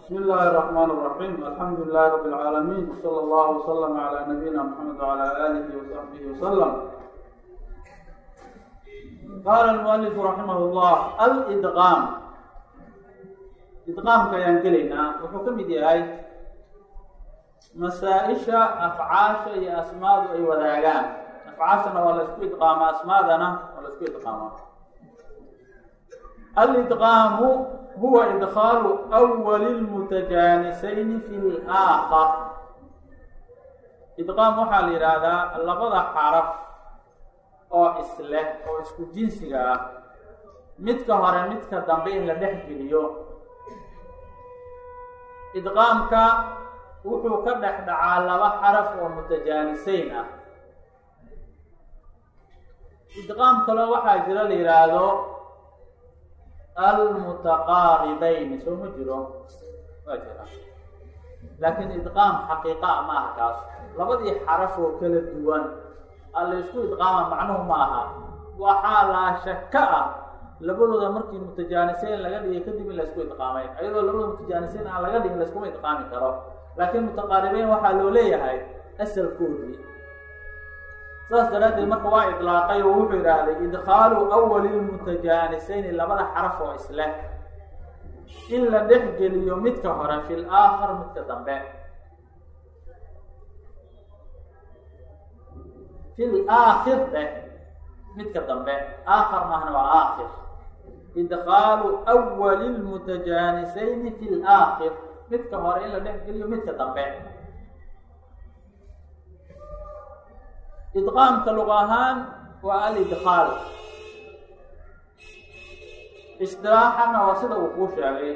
بسم الله الرحمن الرحيم الحمد لله رب العالمين وصلى الله وسلم على نبينا محمد وعلى آله وصحبه وسلم قال المؤلف رحمه الله الإدغام idqaamka ayaan gelaynaa wuxuu ka mid yahay masaa-isha afcaasha iyo asmaadu ay wadaagaan afcaashana waa la isku idqaamaa asmaadana waa la isku idqaamaa alidqaamu huwa idkhaalu awali lmutajaanisayni fi laakhar idqaam waxaa la yidhaahdaa labada xaraf oo isleh oo isku jinsiga ah midka hore midka dambe in la dhex geliyo idqaamka wuxuu ka dhex dhacaa laba xaraf oo mutajaaniseyn ah idqaam kaloo waxaa jira la yidhaahdo almutaqaaribayni soo ma jiro waa jira laakiin idqaam xaqiiqa a ma aha kaas labadii xaraf oo kala duwan alla isku idqaama macnuhu ma aha waxaa laa shaka ah labadooda markii mutajaaniseyn laga dhigay kadib in laysku idqaamay ayadoo labada mutajaaniseyn aan laga dhigin layskuma idqaami karo laakiin mutaqaaribeyn waxaa loo leeyahay asalkoodii saas daraaddeed marka waa idlaaqay oo wuxuu idhaahday idkhaalu awali lmutajaaniseyni labada xaraf oo isleh in la dhex geliyo midka hore fi laakhar midka dambe fi laakhir dheh midka dambe aakhar mahna waa aakhir idkhaalu awali lmutajaanisayni fi laakhir midka hore in la dhex geliyo midka dambe idqaamka luqa ahaan waa alidkhaal istilaaxana waa sida uu kuu sheegay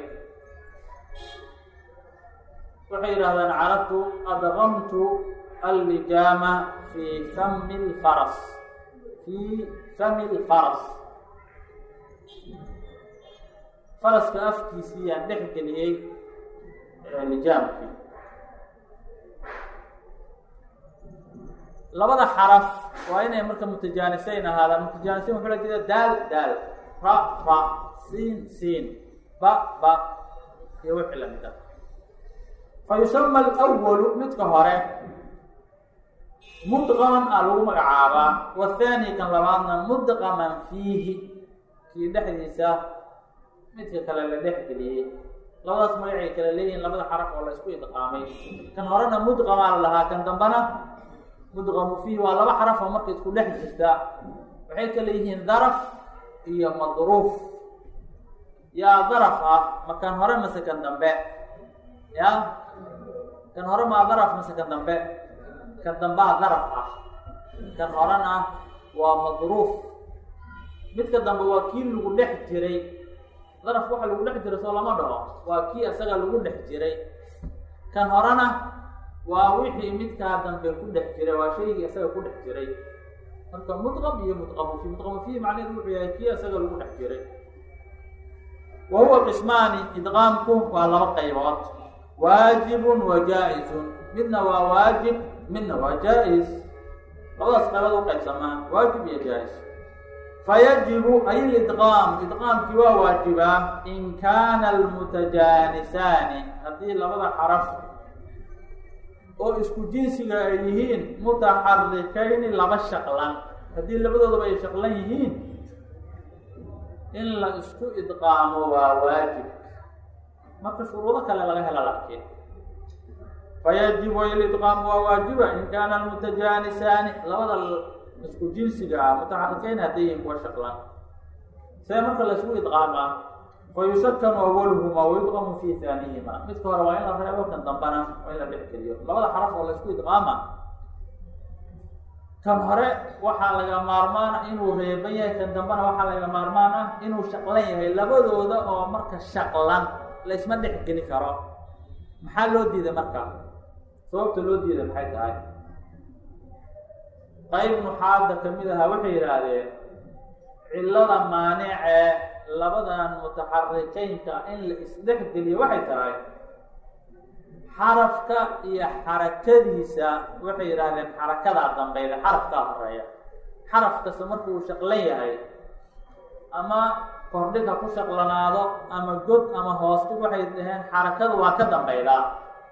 waxay yidhahdaan carabtu adqamtu allijaama fi fami lfaras fi fami lfaras faraska afkiisii yaan dhex geliyey lijaamkii labada xaraf waa inay marka mutajaaniseyn ahaadaan mutajaaniseyn wuxuu la jeeda daal daal ra ra siin siin ba ba iyo wixii lamid ah fa yusama alwalu midka hore mudqaman a lagu magacaabaa wathani kan labaadna mudqaman fiihi kii dhexdiisa midka kale la dhex geliyey labadaas magacay kale leeyihiin labada xaraf oo la isku idqaamay kan horena mudqamaa la lahaa kan dambena mudqamu fiihi waa laba xaraf oo marka isku dhex jirta waxay kale yihiin daraf iyo madruuf yaa daraf ah ma kan hore mase kan dambe ya kan hore maa daraf mase kan dambe kan dambaa daraf ah kan horena waa madruuf midka dambe waa kii lagu dhex jiray darafka waxa lagu dhex jiray soo lama dhaho waa kii isaga lagu dhex jiray kan horena waa wixii midkaa dambe ku dhex jiray waa shaygii isaga ku dhex jiray marka mudqam iyo mudqamu fi mudqamu fiihi macnaheedu wuxuu yahay kii isaga lagu dhex jiray wa huwa qismaani idqaamku waa laba qaybood waajibun wa jaa-izun midna waa waajib midna waa jaa-is labadaas qaybood u qaybsamaa waajib iyo jaa-is fayajibu ay lidqaam idqaamkii waa waajibaa in kaana almutajaanisaani haddii labada xaraf oo isku jinsiga ay yihiin mutaxarikayni laba shaqlan haddii labadoodaba ay shaqlan yihiin in la isku idqaamo waa waajib marka shuruudo kale laga hela laakiin fayajibu ay lidqaamu waa waajiba in kaana almutajaanisaani labada isku jinsiga ah mutaxarikeyn hadday yihiin kuwa shaqlan see marka la isku idqaamaa fa yusakanu awaluhuma wayudqamu fi haanihima midka hore waa in la reebo kan dambana waa in la dhex geliyo labada xaraf oo la isku idqaama kan hore waxaa laga maarmaan ah inuu reeban yahay kan dambana waxaa laga maarmaan ah inuu shaqlan yahay labadooda oo marka shaqlan la isma dhex geli karo maxaa loo diiday marka sababta loo diiday maxay tahay qayb nuxaada kamid ahaa waxay yidhaahdeen cillada maanicee labadan mutaxarikeynka in la isdhex geliyo waxay tahay xarafka iyo xarakadiisa waxay yidhaahdeen xarakadaa dambeyda xarafkaa horeeya xaraf kasta marka uu shaqlan yahay ama kordhig ha ku shaqlanaado ama god ama hoostig waxay dhaheen xarakadu waa ka dambaydaa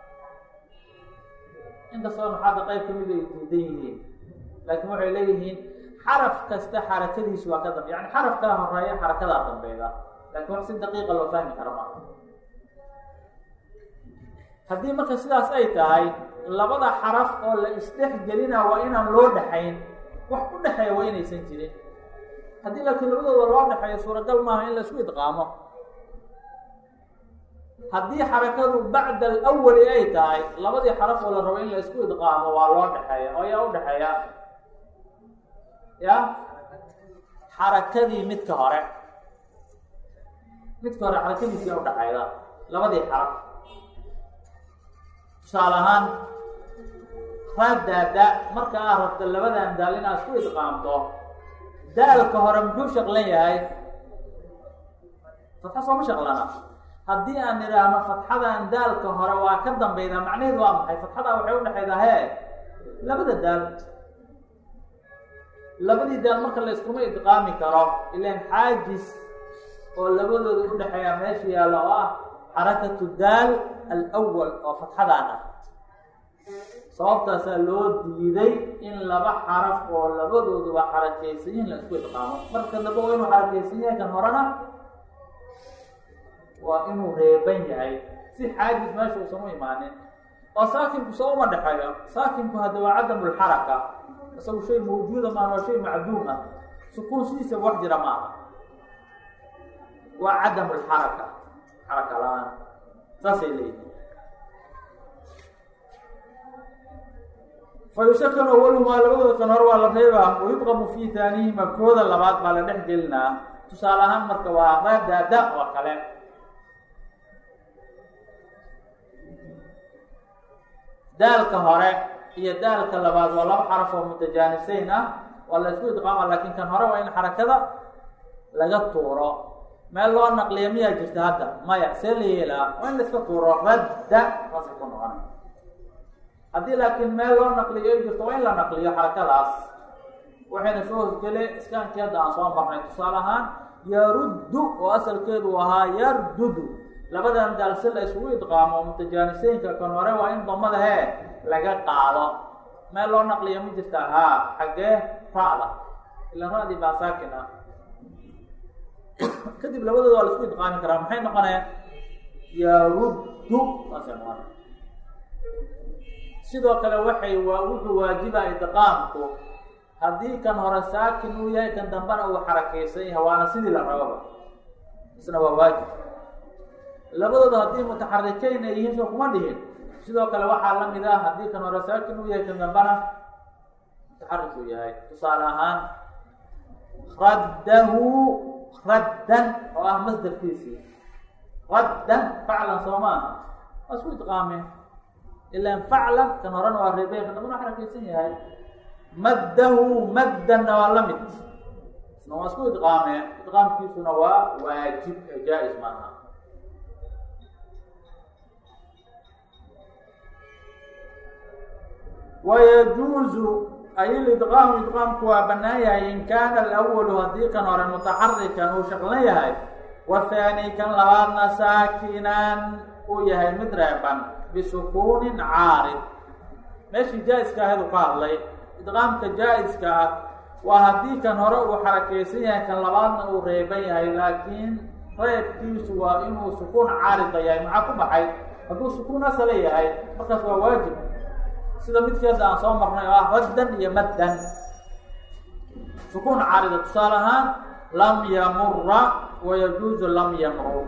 inkastoo nuxaada qayb kamid ay diidan yihiin laakiin waxay leeyihiin xaraf kasta xarakadiisu waa ka dambe yani xarafkaa horeeya xarakadaa dambeyda lakin wax si daqiiqa loo fahmi karo maa haddii marka sidaas ay tahay labada xaraf oo la isdhex gelina waa inaan loo dhexayn wax u dhexeeya waa inaysan jirin haddii laakiin labadooda loo dhexeeyo suuragal maaha in la isku idqaamo haddii xarakadu bacda alawali ay tahay labadii xaraf oo la rabo in la isku idqaamo waa loo dhexeeya oo yaa u dhexeeya ya xarakadii midka hore midka hore xarakadiisi yaa udhexeyda labadii xaraf tusaale ahaan raadaada marka aad rabto labadan daal inaad isku idqaamto daalka hore muxuu shaqlan yahay fatxa sooma shaqlana haddii aan idhaahno fatxadan daalka hore waa ka dambeydaa macnaheedu waa maxay fatxadaa waxay udhexeydaa hee labada daal labadii daal marka la iskuma idqaami karo ilan xaajis oo labadooda udhexeeya meesha yaalla oo ah xarakatu daal alwal oo fatxadaan ah sababtaasaa loo diiday in laba xaraf oo labadooduba xarakaysan yihin la isku idqaamo marka dambe waa inuu xarakaysan yahay kan horena waa inuu reeban yahay si xaajis meesha uusan u imaanin oo saakinku soo uma dhexeeyo saakinku hadda waa cadamulxaraka isagu shay mawjuuda maaha waa shay macduum ah sukuun sidiisaba wax jira ma aha waa cadamulxaraka xaraka la-aan saasay leeyihin fayusakanu awalumaa labadooda kan hore waa la reebaa wayudqamu fi taanihima kooda labaad baa la dhex gelinaa tusaale ahaan marka waa raadaada oo kale daalka hore iyo daalka labaad waa laba xaraf oo mutajaanisayn ah waa la isku idqaama laakiin kan hore waa in xarakada laga tuuro meel loo naqliya miyaa jirta hadda maya see la yeelaa waa in la iska tuuro radda saasay ku noqona haddii laakiin meel loo naqliyo ay jirto waa in la naqliyo xarakadaas waxayna soo hosgele iskaankii hadda aan soo marnay tusaale ahaan yaruddu oo asalkeedu ahaa yardudu labadan daal si la isugu idqaamo mutajaaniseynka kan hore waa in damada hee laga qaado meel loo naqliya ma jirta haa xaggee ra'da ila ra'dii baa saakin ah kadib labadooda waa la isku idqaami karaa maxay noqoneen yaruddu saasay noqona sidoo kale waxay waa wuxuu waajiba idqaamku haddii kan hore saakin uu yahay kan dambena uu xarakaysan yahay waana sidii la rababa isna waa waajib labadooda haddii mutaxarikeyn ay yihiin soo kuma dhihin sidoo kale waxaa la mid ah haddii kan hore saakin uu yahay kan dambena mutaxarik uu yahay tusaale ahaan raddahu raddan oo ah masdarkiisii raddan faclan soo maaha waa isku idqaameen ilan faclan kan horena waa reebey kan dambena waa xarakaysan yahay maddahu maddanna waa la mid isna waa isku idqaameen idqaamkiisuna waa waajib ee jaa-is maaha wayajuuzu ay lidqaamu idqaamku waa banaan yahay in kaana alawalu haddii kan hore mutaxarikan uu shaqlan yahay wathaani kan labaadna saakinan uu yahay mid reeban bisukuunin caarid meeshii jaa-iska ahayd uu ka hadlay idqaamka jaa-iska ah waa haddii kan hore uu xarakaysan yahay kan labaadna uu reeban yahay laakiin reebkiisu waa inuu sukuun caarida yahay maxaa ku baxay hadduu sukuun asala yahay markaas waa waajib sida midkeeda aan soo marnay oo ah raddan iyo maddan sukuun caarida tusaale ahaan lam yamura wayajuuzu lam yamru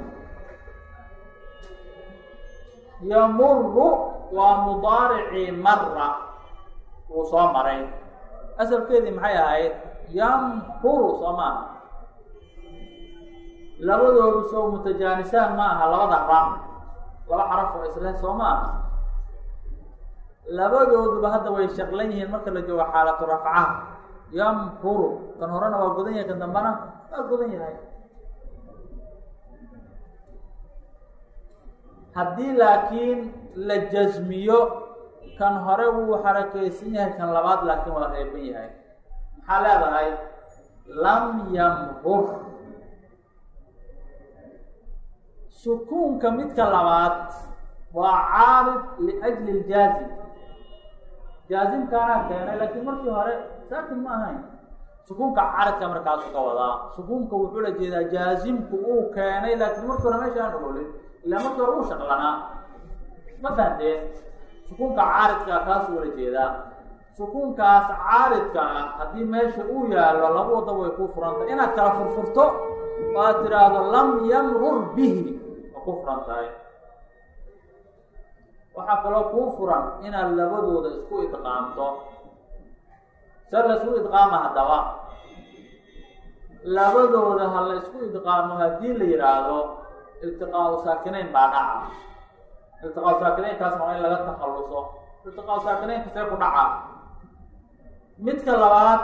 yamuru waa mudaaricii mara wuu soo maray asalkeedii maxay ahayd yamhuru soo maaha labadoodu soo mutajaanisaan ma aha labada ra laba xaraf oo isleh soo ma aha labadooduba hadda way shaqlan yihiin marka la joogo xaalatu rafcaha yamhuru kan horena waa godan yahay kan dambena waa godan yahay haddii laakiin la jasmiyo kan hore wuu xarakaysan yahay kan labaad laakiin waa reeban yahay maxaa leedahay lam yamhur sukuunka midka labaad waa caarid liajli ljaazim jaazimkaanaa keenay laakiin markii hore saakin ma ahayn sukuunka caridka markaasu ka wadaa sukuunka wuxuu la jeedaa jaazimku uu keenay laakiin markii hore meesha aan oolin ilaa markii hore uu shaqlanaa ma fahamteen sukuunka caaridka kaasuu wala jeedaa sukuunkaas caaridka ah haddii meesha uu yaallo laba wadda way kuu furantay inaad kala furfurto oo aad tidhaahdo lam yamrur bihi waa ku furan tahay waxaa kaloo kuu furan inaad labadooda isku idqaamto se la isku idqaama haddaba labadooda ha la isku idqaamo haddii la yidhaahdo iltiqaau saakinayn baa dhaca iltiqaau saakinaynkaas waa in laga takhalluso iltiqaau saakinaynka see ku dhaca midka labaad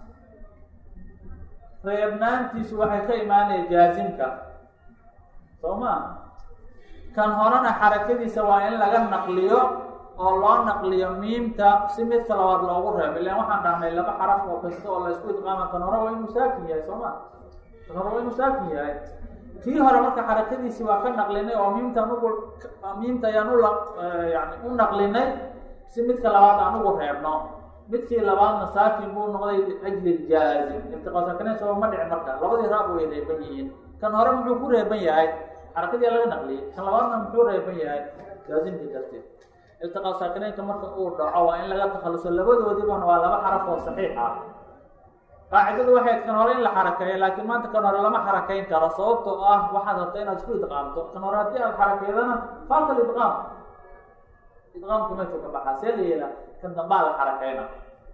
reebnaantiisu waxay ka imaanaya jaazimka soo ma kan horena xarakadiisa waa in laga naqliyo oo loo naqliyo miimta si midka labaad loogu reebo ilan waxaan dhahnay laba xaraf oo kasta oo la isku idqaama kan hore waa inuu saakin yahay soo ma kan hore waa inuu saakin yahay kii hore marka xarakadiisii waa ka naqlinay oo miimtaan ugu miimta ayaan ula yani u naqlinay si midka labaad aan ugu reebno midkii labaadna saakin buu noqday liajli jaazim iltiqaa saakinayn soo ma dhicin marka labadii raab way reeban yihiin kan hore muxuu ku reeban yahay xarakadii laga naqliyay kan labaadna muxuu reeban yahay jaazimkii darteed iltiqaa saakinaynka marka uu dhaco waa in laga takhaluso labadoodiibana waa laba xaraf oo saxiix ah qaacidadu waxay kan hore in la xarakeeyo laakiin maanta kan hore lama xarakeyn karo sababtoo ah waxaad rabta inaad isku idqaamto kan hore haddii aad xarakeydana faata lidqaam idqaamku meeshuu ka baxaa see la yeela kan dambaa la xarakeyna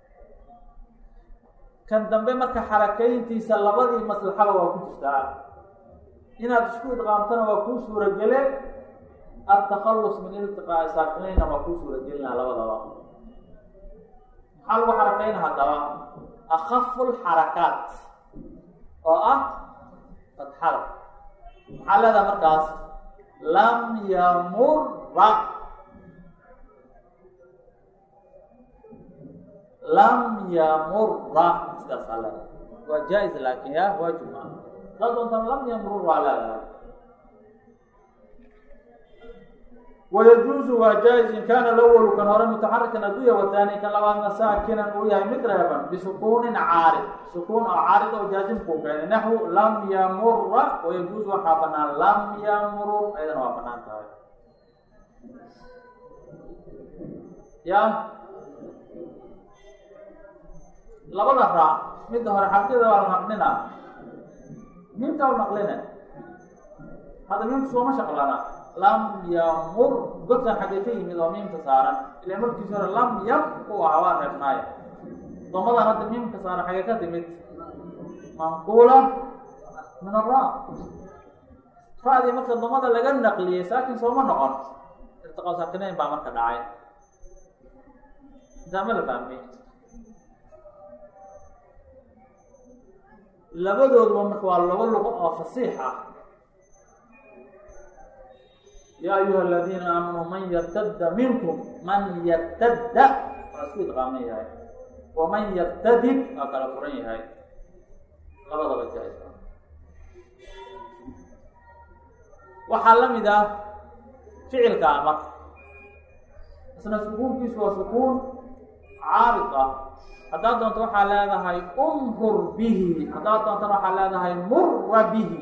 kan dambe marka xarakeyntiisa labadii maslaxaba waa ku jirtaa inaad isku idqaamtona waa kuu suuragele atakallus min iltiqaa'i saakinaynna waa kuu suuragelinaa labadaba maxaa lagu xarakeyna haddaba akafu lxarakaat oo ah fatxada maxaa leedaha markaas lam yamura lam yamura sidaasaa leedahay waa jaa-is laakin ya waajib maa daa doontaan lam yamrur waa leedahay wayajuuzu waa jaa-is in kaana lawalu kan hore mutaxarikan adduya wahaani kan labaadna saakinan uu yahay mid reeban bisukuunin caarid sukuun oo caarid oo jaazimkuu keenay naxwu lam yamura wayajuuzu waxaa banaan lam yamrur ayadana waa banaan tahay ya labada raac midda hore xabkida waa la naqlina miimta u naqline hadda miimta sooma shaqlana lam yamur godkan xaggee ka yimid oo miimka saaran ila markiisi hore lam yam u ahaa waa reebnaayo domadan hadda miimka saaran xaggee ka timid manquula min ara ra-dii marka domada laga naqliyey saakin sooma noqon irtiqaa saakinayn baa marka dhacay intaa ma la fahmay labadooduba marka waa laba luqo oo fasiix ah ya ayuha aladiina aamanuu man yartadda minkum man yartadda waa isku idqaaman yahay waman yartadid waa kala furan yahay labadaba jaa waxaa la mid ah ficilka amar isna sukuunkiisu waa sukuun caarid ah haddaad doonto waxaa leedahay umrur bihi haddaad doontana waxaa leedahay mura bihi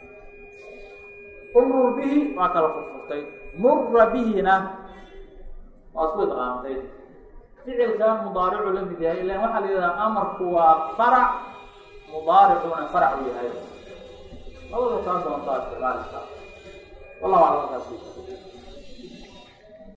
umrur bihi waa kala furfurtay mura bihina waa isku idqaamtay ficilkan mudaaricu la mid yahay ilan waxaa la yidhahdaa amarku waa farac mudaaricuna farac u yahay labada kaa doontaa isticmaalisa wallahu aclam markaas